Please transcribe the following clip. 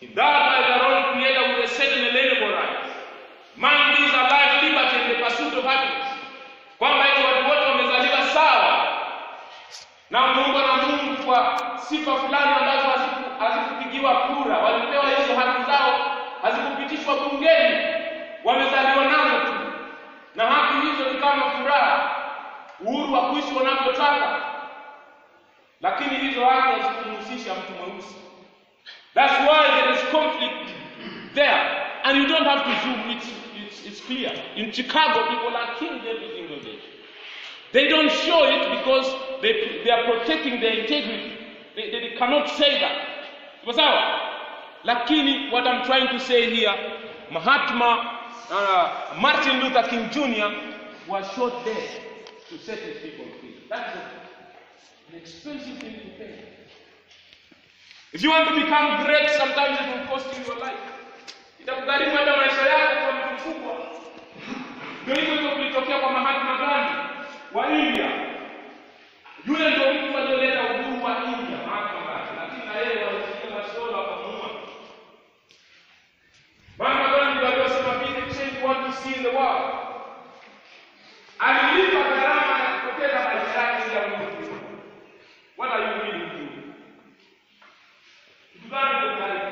Endowed by the wrong creator with a certain inalienable right. Man gives a life, liberty, and the pursuit of happiness. Kwamba eti watu wote wamezaliwa sawa na wameumbwa na Mungu kwa sifa fulani ambazo haziku- hazikupigiwa kura, walipewa hizo haki zao, hazikupitishwa bungeni, wamezaliwa nazo tu, na haki hizo ni kama furaha, uhuru wa kuishi wanavyotaka, lakini hizo haki hazikumhusisha mtu mweusi. That's why there is conflict there. And you don't have to zoom, it's, it's, it's clear. In Chicago, people are killed every single day. They don't show it because they, they are protecting their integrity. They, they, they cannot say that. Sawa sawa? Lakini what I'm trying to say here, Mahatma, uh, Martin Luther King Jr. was shot dead to set his people free. That's a- an expensive thing to pay. If you want to become great, sometimes it will cost you your life. Itakugharimu hata maisha yako kwa mtu mkubwa. Ndio hivyo hivyo kulitokea kwa Mahatma Gandhi wa India. Yule ndio mtu aliyeleta uhuru wa India, Mahatma Gandhi, lakini na yeye walishikia masola wakamuua. Mahatma Gandhi ndio aliyosema be the change you want to see in the world. Alilipa gharama ya kupoteza maisha yake ili amuue. What are you willing to do? Kitu gani ndio